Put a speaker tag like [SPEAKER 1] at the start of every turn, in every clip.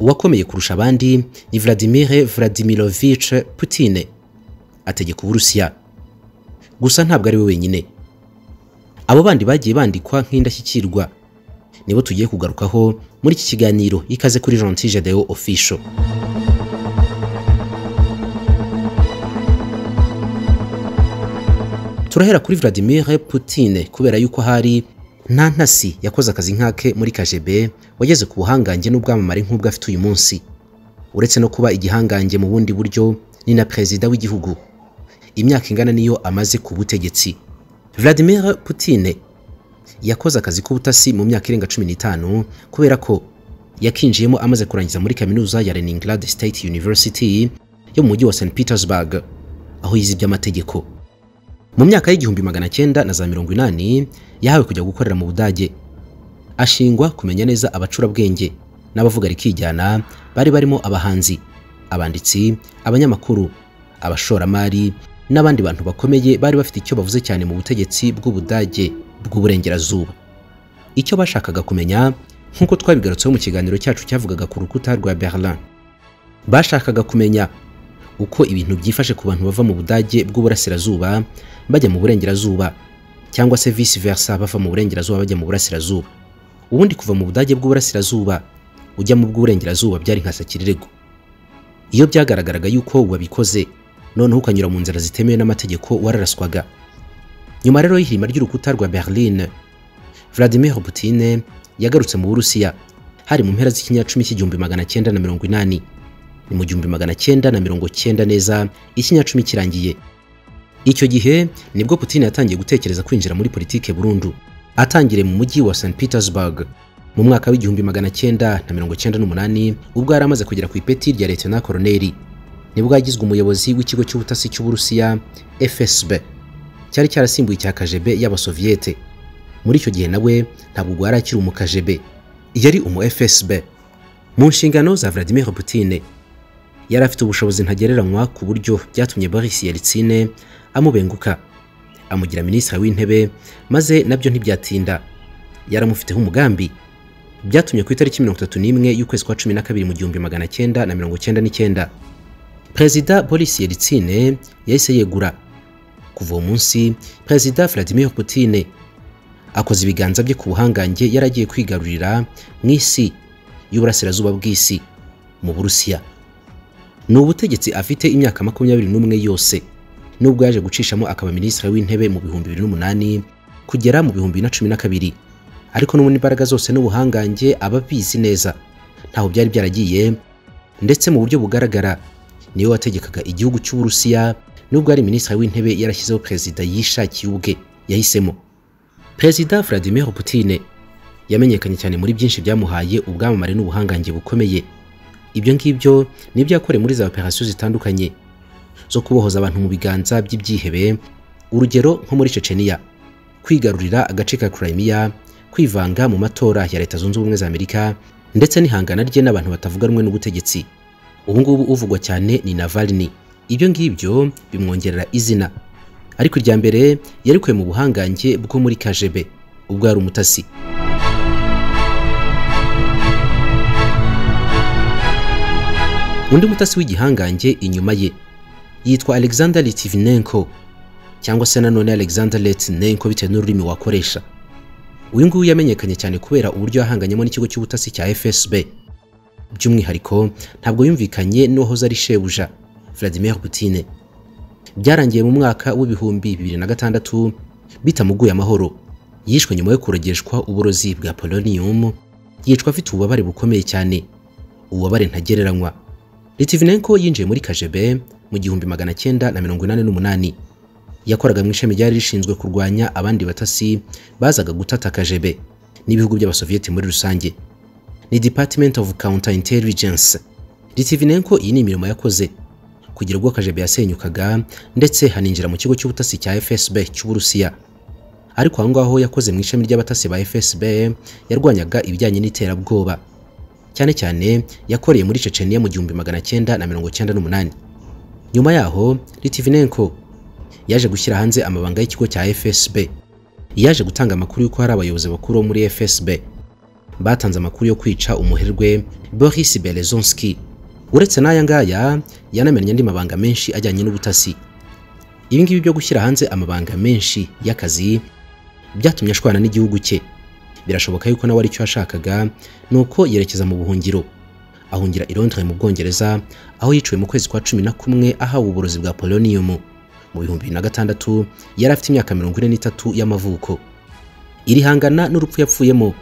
[SPEAKER 1] uwakomeye kurusha abandi ni Vladimir Vladimirovich Putin ategeka Uburusiya gusa ntabwo ari we wenyine abo bandi bagiye bandikwa nk'indashyikirwa nibo tugiye kugarukaho muri iki kiganiro ikaze kuri Gentil Gedeon Official turahera kuri Vladimir Putin kubera yuko hari nta ntasi yakoze akazi nk'ake muri KGB wageze ku buhangange n'ubwamamare nk'ubwo afite uyu munsi uretse no kuba igihangange mu bundi buryo ni na perezida w'igihugu imyaka ingana niyo amaze ku butegetsi Vladimir Putin yakoze akazi k'ubutasi mu myaka irenga cumi n'itanu kubera ko yakinjiyemo amaze kurangiza muri kaminuza ya Leningrad State University yo mu mujyi wa St Petersburg aho yize iby'amategeko mu myaka y'igihumbi magana cyenda na za mirongo inani yahawe kujya gukorera mu Budage ashingwa kumenya neza abacurabwenge n'abavuga rikijyana bari barimo abahanzi abanditsi abanyamakuru abashoramari n'abandi bantu bakomeye bari bafite icyo bavuze cyane mu butegetsi bw'Ubudage bw'uburengerazuba icyo bashakaga kumenya nk'uko twabigarutseho mu kiganiro cyacu cyavugaga ku rukuta rwa Berlin bashakaga kumenya uko ibintu byifashe ku bantu bava mu Budage bw'uburasirazuba bajya mu burengerazuba cyangwa se vice versa bava mu burengerazuba bajya mu burasirazuba ubundi kuva mu Budage bw'uburasirazuba ujya mu bw'uburengerazuba byari nka sakirego iyo byagaragaraga yuko wabikoze noneho ukanyura mu nzira zitemewe n'amategeko wararaswaga nyuma rero y'ihirima ry'urukuta rwa Berlin Vladimir Putin yagarutse mu Burusiya hari mu mpera z'ikinyacumi cy'igihumbi magana cyenda na mirongo inani ni mu gihumbi magana cyenda na mirongo cyenda neza ikinyacumi kirangiye icyo gihe nibwo Putin yatangiye gutekereza kwinjira muri politike burundu atangire mu mujyi wa St Petersburg mu mwaka w'igihumbi magana cyenda na mirongo cyenda n'umunani ubwo yari amaze kugera ku ipeti rya Lieutenant Colonel nibwo yagizwe umuyobozi w'ikigo cy'ubutasi cy'uburusiya FSB cyari cyarasimbuye icya KGB y'abasoviyete muri icyo gihe nawe ntabwo rwari akiri umu KGB yari umu FSB mu nshingano za Vladimir Putin yari afite ubushobozi ntagereranywa ku buryo byatumye Boris Yeltsin amubenguka amugira minisitiri w'intebe maze nabyo ntibyatinda yaramufiteho umugambi byatumye ku itariki mirongo itatu n'imwe y'ukwezi kwa cumi na kabiri mu gihumbi magana cyenda na mirongo cyenda n'icyenda perezida Boris Yeltsin yahise yegura kuva uwo munsi perezida Vladimir Putin akoze ibiganza bye ku buhangange yari agiye kwigarurira mu isi y'uburasirazuba bw'isi mu Burusiya ni ubutegetsi afite imyaka makumyabiri n'umwe yose nubwo yaje gucishamo akaba minisitiri w'intebe mu bihumbi bibiri n'umunani kugera mu bihumbi na cumi na kabiri ariko n'ubundi imbaraga zose n'ubuhangange aba abizi neza ntaho byari byaragiye ndetse mu buryo bugaragara niwe wategekaga igihugu cy'uburusiya nubwo ari minisitiri w'intebe yarashyizeho perezida yishakiye ubwe yahisemo perezida Vladimir Putin yamenyekanye cyane muri byinshi byamuhaye ubwamamare n'ubuhangange bukomeye ibyo ngibyo nibyo yakoreye muri za operasiyo zitandukanye zo kubohoza abantu mu biganza by'ibyihebe urugero nko muri Chechenia kwigarurira agace ka Crimea kwivanga mu matora ya leta zunze ubumwe za Amerika ndetse n'ihangana rye n'abantu batavuga rumwe n'ubutegetsi ubu ngubu uvugwa cyane ni Navalny ibyo ngibyo bimwongerera izina ariko irya mbere yarikuye mu buhangange bwo muri KGB ubwo yari umutasi undi mutasi w'igihangange inyuma ye yitwa Alexander Litvinenko cyangwa se nanone Alexander Letnenko bitewe n'ururimi wakoresha uyu nguyu yamenyekanye cyane kubera uburyo yahanganyemo n'ikigo cy'ubutasi cya FSB by'umwihariko ntabwo yumvikanye n'uwahoze ari shebuja Vladimir Putin byarangiye mu mwaka w'ibihumbi bibiri na gatandatu bitamuguye amahoro yishwe nyuma yo kurogeshwa uburozi bwa polonium yicwa afite ububabare bukomeye cyane ububabare ntagereranywa Litvinenko yinjiye muri KGB mu gihumbi magana cyenda na mirongo inani n'umunani yakoraga mu ishami ryari rishinzwe kurwanya abandi batasi bazaga gutata KGB n'ibihugu by'abasoviyeti muri rusange ni Department of Counter Intelligence Litvinenko iyi ni imirimo yakoze kugira ubwo KGB yasenyukaga ndetse haninjira mu kigo cy'ubutasi cya FSB cy'Uburusiya ariko aho ngaho yakoze mu ishami ry'abatasi ba FSB yarwanyaga ibijyanye n'iterabwoba cyane cyane yakoreye muri Chechenia mu gihumbi magana cyenda na mirongo cyenda n'umunani nyuma yaho Litvinenko yaje gushyira hanze amabanga y'ikigo cya FSB yaje gutanga amakuru y'uko hari abayobozi bakuru bo muri FSB batanze amakuru yo kwica umuherwe Boris Berezonski uretse n'aya ngaya yanamenye andi mabanga menshi ajyanye n'ubutasi ibi ngibi byo gushyira hanze amabanga menshi y'akazi byatumye ashwana n'igihugu cye birashoboka yuko nawe aricyo yashakaga ni uko yerekeza mu buhungiro ahungira i Londres mu Bwongereza aho yiciwe mu kwezi kwa cumi na kumwe ahawe uburozi bwa polonium mu bihumbi bibiri na gatandatu yari afite imyaka mirongo ine n'itatu y'amavuko irihangana n'urupfu yapfuyemo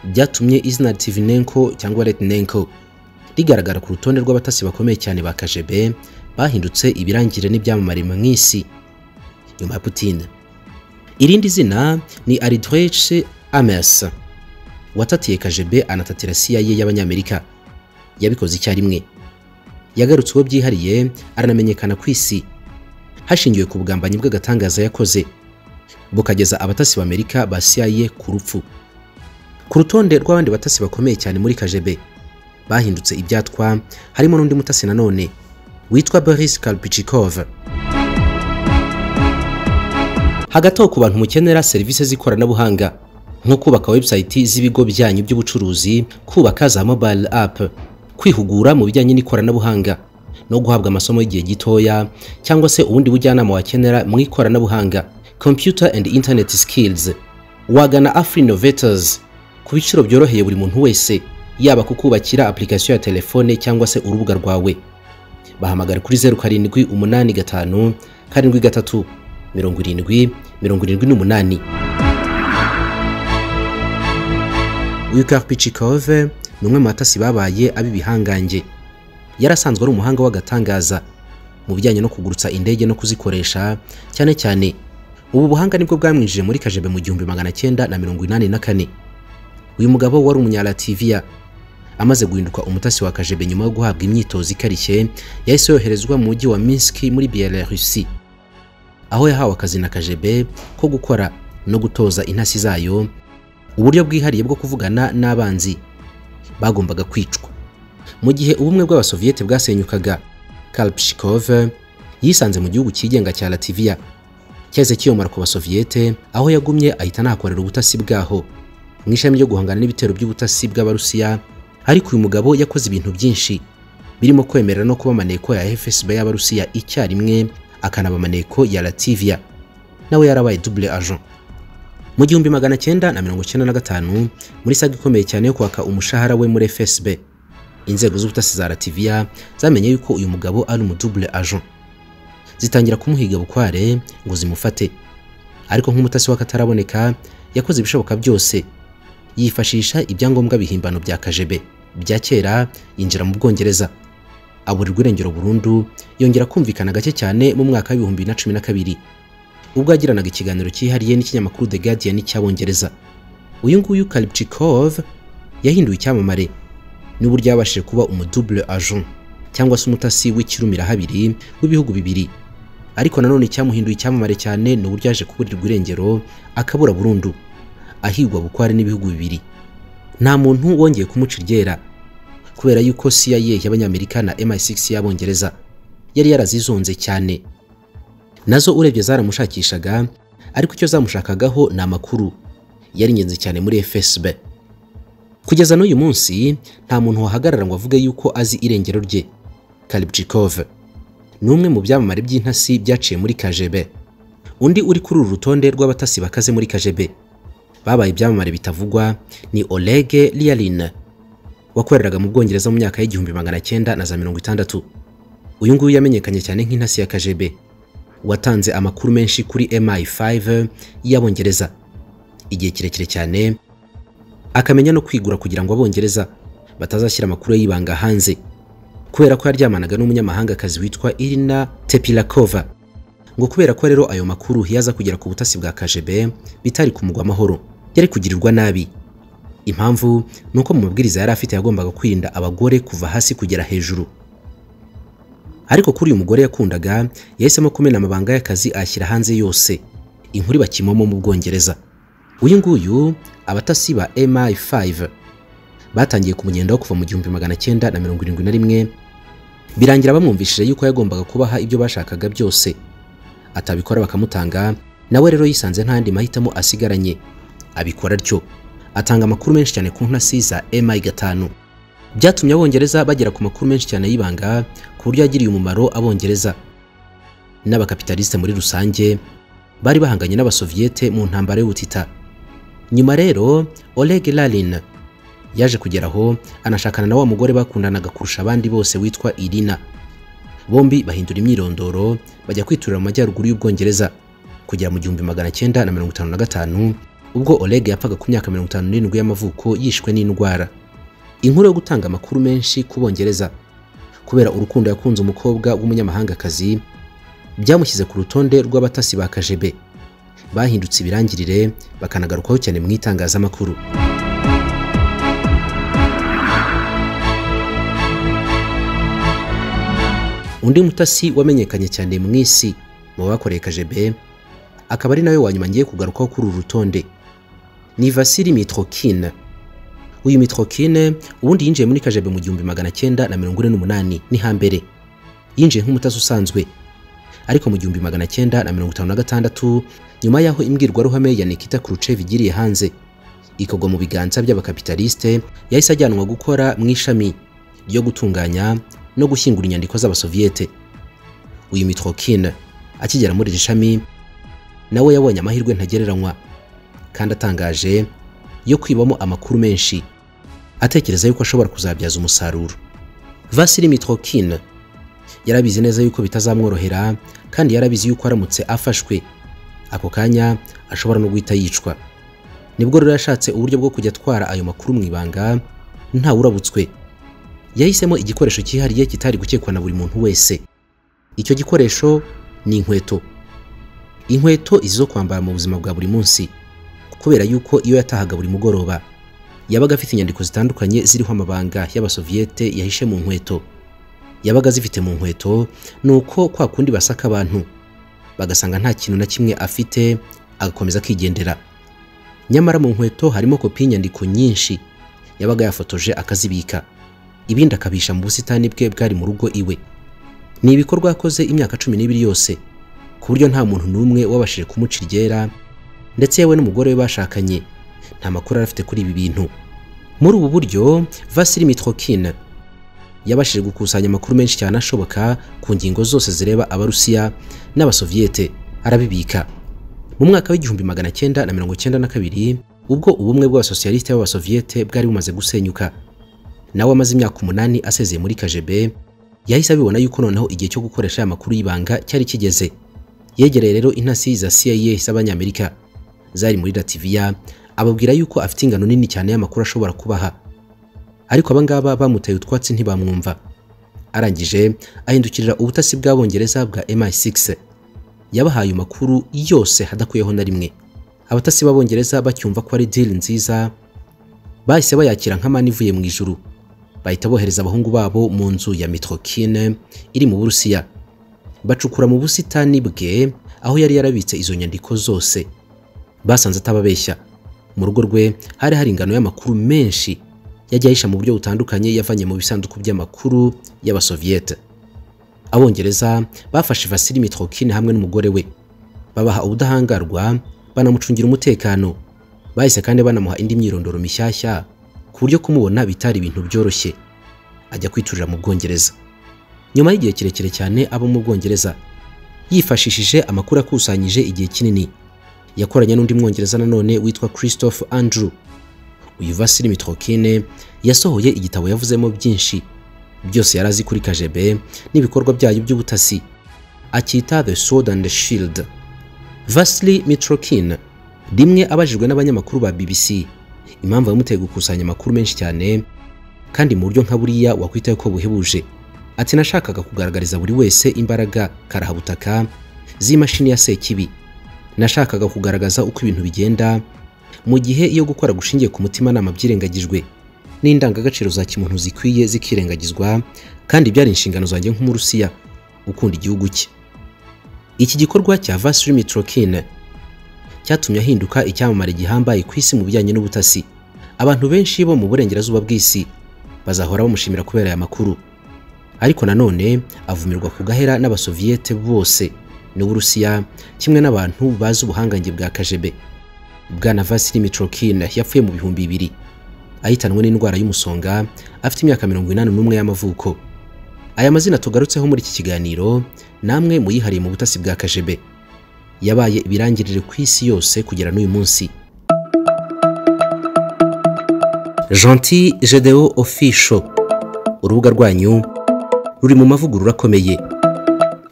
[SPEAKER 1] byatumye izina Tivinenko cyangwa Letnenko rigaragara ku rutonde rw'abatasi bakomeye cyane ba KGB bahindutse ibirangire n'ibyamamare mu isi nyuma ya Putin irindi zina ni Aldrich Ames watatiye KGB anatatira CIA y'abanyamerika yabikoze icyarimwe yagarutse uwo byihariye aranamenyekana ku isi hashingiwe ku bugambanyi bw'agatangaza yakoze bukageza abatasi b'Amerika ba CIA ku rupfu ku rutonde rw'abandi batasi bakomeye cyane muri KGB bahindutse ibyatwa harimo n'undi mutasi nanone witwa Boris Karpichikov hagati aho ku bantu mukenera serivisi z'ikoranabuhanga nko kubaka website z'ibigo byanyu by'ubucuruzi kubaka za mobile app kwihugura mu bijyanye n'ikoranabuhanga no guhabwa amasomo y'igihe gitoya cyangwa se ubundi bujyanama wakenera mu ikoranabuhanga computer and internet skills wagana afri innovators ku biciro byoroheye buri muntu wese yaba kukubakira application ya telefone cyangwa se urubuga rwawe bahamagara kuri zeru karindwi umunani gatanu karindwi gatatu mirongo irindwi mirongo irindwi n'umunani uyu Karpichikov ni umwe mu batasi babaye ab'ibihangange yari asanzwe ari umuhanga w'agatangaza mu bijyanye no kugurutsa indege no kuzikoresha cyane cyane ubu buhanga nibwo bwamwinjije muri kajebe mu gihumbi magana cyenda na mirongo inani na kane uyu mugabo wari umunyalativiya amaze guhinduka umutasi wa kajebe nyuma yo guhabwa imyitozo ikarishye yahise yoherezwa mu mujyi wa Minsk muri Belarusi aho yahawe akazi na kajebe ko gukora no gutoza intasi zayo uburyo bwihariye bwo kuvugana n'abanzi bagombaga kwicwa mu gihe ubumwe bw'abasoviyete bwasenyukaga Kalpshikov yisanze mu gihugu cyigenga cya Latvia cyahise kiyomara ku basoviyete aho yagumye ahita anahakorera ubutasi bwaho mu ishami ryo guhangana n'ibitero by'ubutasi bw'abarusiya ariko uyu mugabo yakoze ibintu byinshi birimo kwemerera no kuba amaneko ya FSB y'abarusiya icyarimwe akanaba amaneko ya Latvia nawe yarabaye double agent mu gihumbi magana cyenda na mirongo cyenda na gatanu muri saga ikomeye cyane yo kwaka umushahara we muri FSB inzego z'ubutasi za Latvia zamenye yuko uyu mugabo ari umudouble agent zitangira kumuhiga bukware ngo zimufate ariko nk'umutasi w'akataraboneka yakoze ibishoboka byose yifashisha ibyangombwa bihimbano bya kajebe bya kera yinjira mu Bwongereza aburirwa irengero burundu yongera kumvikana gake cyane mu mwaka w'ibihumbi na cumi na kabiri ubwo yagiranaga ikiganiro cyihariye n'ikinyamakuru The Guardian cy'abongereza uyu nguyu Kalipchikov yahinduye icyamamare n'uburyo yabashije kuba umudouble agent cyangwa se umutasi w'ikirumirahabiri w'ibihugu bibiri ariko nanone icyamuhinduye icyamamare cyane ni uburyo yaje kuburirwa irengero akabura burundu ahigwa bukware n'ibihugu bibiri nta muntu wongeye kumuca iryera kubera yuko CIA y'abanyamerika na MI6 y'abongereza yari yarazizonze cyane nazo urebye zaramushakishaga ariko icyo zamushakagaho ni amakuru yari ingenzi cyane muri FSB kugeza n'uyu munsi nta muntu wahagarara ngo avuge yuko azi irengero rye Kalibchikov ni umwe mu byamamare by'intasi byaciye muri KGB undi uri kuri uru rutonde rw'abatasi bakaze muri KGB babaye ibyamamare bitavugwa ni Oleg Ryalin wakoreraga mu Bwongereza mu myaka y'igihumbi magana cyenda na za mirongo itandatu uyu nguyu yamenyekanye cyane nk'intasi ya KGB watanze amakuru menshi kuri MI5 y'abongereza igihe kirekire cyane akamenya no kwigura kugira ngo abongereza batazashyira amakuru y'ibanga hanze kubera ko yaryamanaga n'umunyamahangakazi witwa Irina Tepilakova ngo kubera ko rero ayo makuru yaza kugera ku butasi bwa KGB bitari kumugwa amahoro yari kugirirwa nabi impamvu ni uko mu mabwiriza yari afite yagombaga kwirinda abagore kuva hasi kugera hejuru ariko kuri uyu mugore yakundaga yahisemo kumena amabanga y'akazi ayashyira hanze yose inkuru bakimomo mu Bwongereza uyu nguyu abatasi ba MI5 batangiye kumunyendaho kuva mu gihumbi magana cyenda na mirongo irindwi na rimwe birangira bamwumvishije yuko yagombaga kubaha ibyo bashakaga byose atabikora bakamutanga nawe rero yisanze nta yandi mahitamo asigaranye abikora atyo atanga amakuru menshi cyane ku ntasi za MI gatanu byatumye abongereza bagera ku makuru menshi cyane y'ibanga ku buryo yagiriye umumaro abongereza n'abakapitalisite muri rusange bari bahanganye n'abasoviyete mu ntambara y'ubutita nyuma rero Oleg Lalin yaje kugera aho anashakana na wa mugore bakundanaga kurusha abandi bose witwa Irina bombi bahindura imyirondoro bajya kwiturira mu majyaruguru y'ubwongereza kugera mu gihumbi magana cyenda na mirongo itanu na gatanu ubwo Oleg yapfaga ku myaka mirongo itanu n'irindwi y'amavuko yishwe n'indwara inkuru yo gutanga amakuru menshi ku bongereza kubera urukundo yakunze umukobwa w'umunyamahangakazi byamushyize ku rutonde rw'abatasi ba kajebe bahindutse ibirangirire bakanagarukaho cyane mu itangazamakuru undi mutasi wamenyekanye cyane mu isi mu bakoreye kajebe akaba ari nawe wanyuma ngiye kugarukaho kuri uru rutonde ni vasili mitrokine uyu mitrokine ubundi yinjiye muri kajebe mu gihumbi magana cyenda na mirongo ine n'umunani ni hambere yinjiye nk'umutasi usanzwe ariko mu gihumbi magana cyenda na mirongo itanu na gatandatu nyuma y'aho imbwirwaruhame ya nikita kurucev igiriye hanze ikagwa mu biganza by'abakapitalisite yahise ajyanwa gukora mu ishami ryo gutunganya no gushyingura inyandiko z'abasoviyete uyu mitrokine akigera muri iri shami nawe yabonye amahirwe ntagereranywa kandi atangaje yo kwibamo amakuru menshi atekereza yuko ashobora kuzabyaza umusaruro vasili mitrokine yarabizi neza yuko bitazamworohera kandi yarabizi yuko aramutse afashwe ako kanya ashobora no guhita yicwa nibwo rero yashatse uburyo bwo kujya atwara ayo makuru mu ibanga ntawe urabutswe yahisemo igikoresho cyihariye kitari gukekwa na buri muntu wese icyo gikoresho ni inkweto inkweto izo kwambara mu buzima bwa buri munsi kubera yuko iyo yatahaga buri mugoroba yabaga afite inyandiko zitandukanye ziriho amabanga y'abasoviyete yahishe mu nkweto yabaga azifite mu nkweto ni uko kwa kundi basaka abantu bagasanga nta kintu na kimwe afite agakomeza akigendera nyamara mu nkweto harimo kopi y'inyandiko nyinshi yabaga yafotoje akazibika ibindi akabisha mu busitani bwe bwari mu rugo iwe ni ibikorwa yakoze imyaka cumi n'ibiri yose ku buryo nta muntu n'umwe wabashije kumuca iryera ndetse yewe n'umugore we bashakanye nta makuru arafite kuri ibi bintu muri ubu buryo vasili mitrokine yabashije gukusanya amakuru menshi cyane ashoboka ku ngingo zose zireba abarusiya n'abasoviyete arabibika mu mwaka w'igihumbi magana cyenda na mirongo cyenda na kabiri ubwo ubumwe bw'abasosiyalisite b'abasoviyete bwari bumaze gusenyuka nawe amaze imyaka umunani asezeye muri kajebe yahise abibona yuko noneho igihe cyo gukoresha aya makuru y'ibanga cyari kigeze yegereye rero intasi za CIA z'abanyamerika zari muri Latvia ababwira yuko afite ingano nini cyane y'amakuru ashobora kubaha ariko abangaba bamutaye utwatsi ntibamwumva arangije ahindukirira ubutasi bw'abongereza bwa MI6 yabahaye makuru yose hadakuyeho na rimwe abatasi b'abongereza bacyumva ko ari deal nziza bahise bayakira nk'amani ivuye mu ijuru bahita bohereza abahungu babo mu nzu ya Mitrokine iri mu Burusiya bacukura mu busitani bwe aho yari yarabitse izo nyandiko zose basanze atababeshya mu rugo rwe hari hari ingano y'amakuru menshi yajya ahisha mu buryo butandukanye yavanye mu bisanduku by'amakuru y'abasoviyete abongereza bafashe Vasili Mitrokine hamwe n'umugore we babaha ubudahangarwa banamucungira umutekano bahise kandi banamuha indi myirondoro mishyashya ku buryo kumubona bitari ibintu byoroshye ajya kwiturira mu Bwongereza nyuma y'igihe kirekire cyane aba mu Bwongereza yifashishije amakuru akusanyije igihe kinini yakoranye n'undi mwongereza nanone witwa Christophe Andrew uyu Vasili Mitrokine yasohoye igitabo yavuzemo byinshi byose yari azi kuri kajebe n'ibikorwa byayo by'ubutasi akita The Sword and the Shield Vasili Mitrokine rimwe abajijwe n'abanyamakuru ba BBC impamvu yamuteye gukusanya amakuru menshi cyane kandi mu buryo nka buriya wakwitaye ko buhebuje ati nashakaga kugaragariza buri wese imbaraga karahabutaka z'imashini ya Sekibi nashakaga kugaragaza uko ibintu bigenda mu gihe iyo gukora gushingiye ku mutimanama byirengagijwe n'indangagaciro za kimuntu zikwiye zikirengagizwa kandi byari inshingano zanjye nk'umurusiya ukunda igihugu cye iki gikorwa cya Vasily Mitrokine cyatumye ahinduka icyamamare gihambaye ku isi mu bijyanye n'ubutasi abantu benshi bo mu burengerazuba bw'isi bazahora bamushimira kubera aya makuru ariko nanone avumirwa ku gahera n'abasoviyete bose n'uburusiya kimwe n'abantu bazi ubuhangange bwa kajebe bwana vasili mitrokina yapfuye mu bihumbi bibiri ahitanwe n'indwara y'umusonga afite imyaka mirongo inani n'umwe y'amavuko aya mazina tugarutseho muri iki kiganiro namwe muyihariye mu butasi bwa kajebe yabaye ibirangirire ku isi yose kugera n'uyu munsi gentil gedeo official urubuga rwanyu ruri mu mavugurura akomeye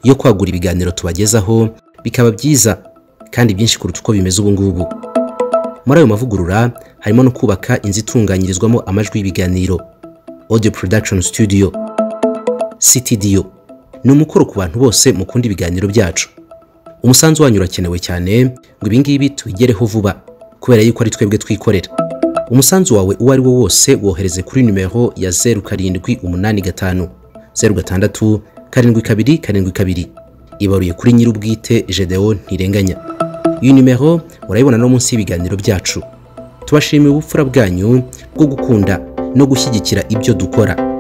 [SPEAKER 1] yo kwagura ibiganiro tubagezaho bikaba byiza kandi byinshi kuruta uko bimeze ubu ngubu muri ayo mavugurura harimo no kubaka inzu itunganyirizwamo amajwi y'ibiganiro audio production studio ctdio ni umukoro ku bantu bose mukunda ibiganiro byacu umusanzu wanyu urakenewe cyane ngo ibingibi tubigereho vuba kubera yuko ari twebwe twikorera umusanzu wawe uwo ari wo wose wohereze kuri nimero ya zeru karindwi umunani gatanu zeru gatandatu karindwi kabiri karindwi kabiri ibaruye kuri nyir'ubwite gedeon ntirenganya iyi nimero urayibona no munsi y'ibiganiro byacu tubashimiye ubupfura bwanyu bwo gukunda no gushyigikira ibyo dukora